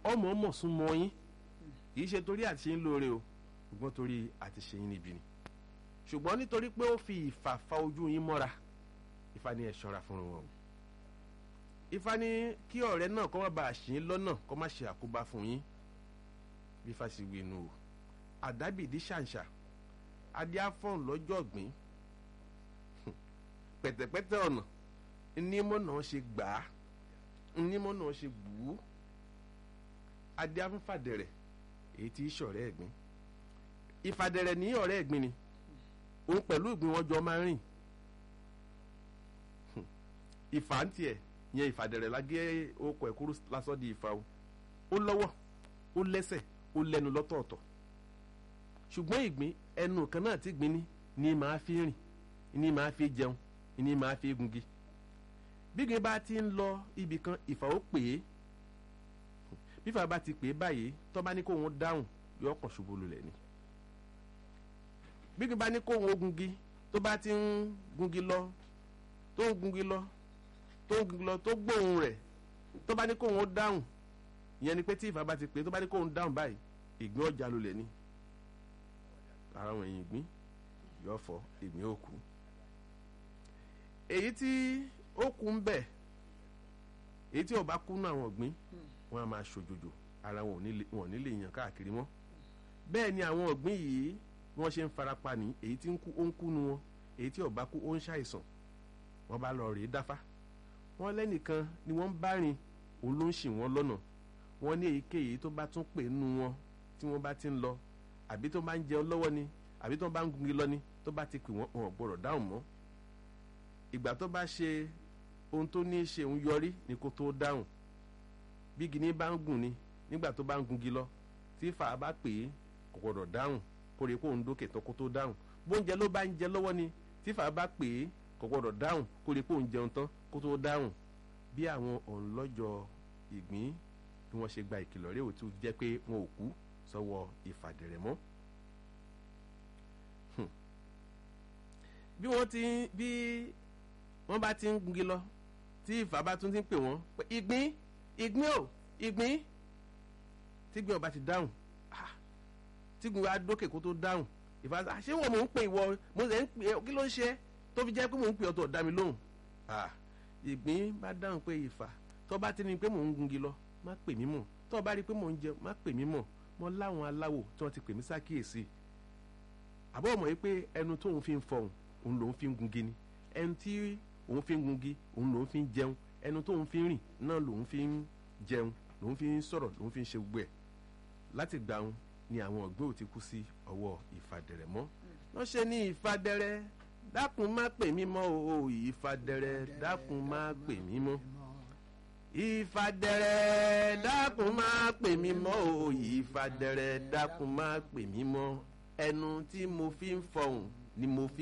ọmọ ọmọ sún mọ́ yín kì í ṣe torí àti ṣe ń lóore o ṣùgbọ́n torí àti ṣe yín níbi ni ṣùgbọ́n nítorí pé ó fi ìfà fa ojú yín mọ́ra Ifá ní ẹ ṣọ́ra fún wọn o Ifá ní kí ọ̀rẹ́ náà kó má bàa ṣì ń lọ́nà kó má ṣe àkóbá fún yín bí Ifá sì wí inú o àdábìdí ṣàǹṣà adíáfọ̀n lọ́jọ́ ọ̀gbìn pẹ̀tẹ̀pẹ̀tẹ̀ ọ̀nà nímọ̀ náà ṣe gbà á nímọ̀ náà ṣe bù ú adíáfọ̀fàdẹ̀rẹ̀ èyí tí í ṣọ̀rẹ́ ẹ̀gbìn ìfàdẹ̀rẹ̀ ní ọ̀rẹ́ ẹ̀gbìn ni òun pẹ̀lú ìgbín wọn jọ máa ń rìn ìfà ń tiẹ̀ yẹn ìfàdẹ̀rẹ̀ lágé okọ̀ ẹ̀kúrú lásán di ìfà o ó lọ́wọ́ ó lẹ́sẹ̀ ó lẹ́nu lọ́tọ̀ọ̀tọ̀ ṣùgbọ́n ìgbín ẹnu kan náà tí gbin ní ní máa fi rìn ní máa fi jẹun ní máa fi gungi bígbin bá ti ń lọ ibì kan ìfà ó pè é bífà bá ti pè é báyìí tó bá ní kó wọn dáhùn yóò kàn ṣubú lulẹ̀ ni bígbin bá ní kó wọn gungi tó bá ti ń gungi lọ tó ń gungi lọ tó ń gungi lọ tó gbóhùn rẹ̀ tó bá ní kó wọn dáhùn ìyẹn ni pé tí ìfà bá ti pè é tó bá ní kó wọn dáhùn báyìí ìgbín ọjà lulẹ̀ ni ara wọn èyí gbín yóò fọ ìgbín òkú èyí tí ó kú ń bẹ èyí tí ó bá kú náà àwọn ọ̀gbìn wọn a máa ṣòjòjò ara wọn ò ní lè yàn káàkiri mọ́ bẹ́ẹ̀ ni àwọn ọ̀gbìn yìí bí wọ́n ṣe ń farapa ní èyí tí ń kú ó ń kú nu wọn èyí tí ó bá kú ó ń ṣàìsàn wọ́n bá lọ rèé dáfá wọ́n lẹ́nìkan ni wọ́n ń bá rìn òun ló ń ṣì wọ́n lọ́nà wọ́n ní èyíkéyìí tó bá tún pè nu wọn tí wọ́n bá ti ń lọ àbí tó bá ń jẹun lọ́wọ́ ni àbí tó bá ń gungi lọ ni tó bá ti pè wọ́n wọn ò gbọ́dọ̀ dáhùn mọ́ ìgbà tó bá ṣe ohun tó ní í ṣe òun yọrí ni kó tó dáhùn bí gini bá ń gùn ni nígbà tó bá ń gungi lọ tí fà á bá pè é kò gbọ́dọ̀ dáhùn kó rí i kó òun dókè tó kó tó dáhùn bóúnjẹ ló bá ń jẹ lọ́wọ́ ni tí fà á bá pè é kò gbọ́dọ̀ dáhùn kó rí i kó òun jẹun tán kó tó dáhùn bí àwọn òǹlọ́jọ ìgbín bí wọ́n ṣe gba ìkìlọ̀ rẹ̀ ò tún jẹ́ pé wọn ò kú sọ́wọ́ ìfàdẹ̀rẹ̀ mọ́. bí wọ́n ti bí wọ́n bá ti ń gungi lọ tí ìfà bá tún ti ń pè wọ́n pé ìgbín ìgbín o ìgbín tígbín ọba ti dáhùn tígbín wa dókè kó tó dáhùn ìfà ṣé wọ́n mò ń pè ìwọ mo sì ń pè é kí ló ń ṣe tó fi jẹ́ pé mò ń pè ọ́ tó dá mi lóhùn ìgbín bá dáhùn pé ìfà tó bá ti ní pé mò ń gungi lọ má pè mí mọ́ tó bá rí i pé mò ń jẹ má pè mí mọ́ mo láwọn aláwò tí wọ́n ti pè mí sákìyèsí àbọ̀ mọ̀ yìí pé ẹnu tóun fi ń fọhùn òun lòun fi ń gungi ni ẹnu tí òun fi ń gungi òun lòun fi ń jẹun ẹnu tóun fi ń rìn náà lòun fi ń jẹun lòun fi ń sọ̀rọ̀ lòun fi ń ṣe gbogbo ẹ̀ láti gbà wọn ni àwọn ọ̀gbẹ́ ò ti kú sí ọwọ́ ìfàdẹ̀rẹ̀ mọ́ wọ́n ṣe ní ìfàdẹ̀rẹ̀ dákun má pè mí mọ́ o ìfàdẹ̀rẹ̀ dákun má pè mí mọ́ ìfàdẹ̀rẹ̀ dákun má pè mí mọ́ o ìfàdẹ̀rẹ̀ dákun má pè mí mọ́ ẹnu tí mo fi ń fọhùn ni mo fi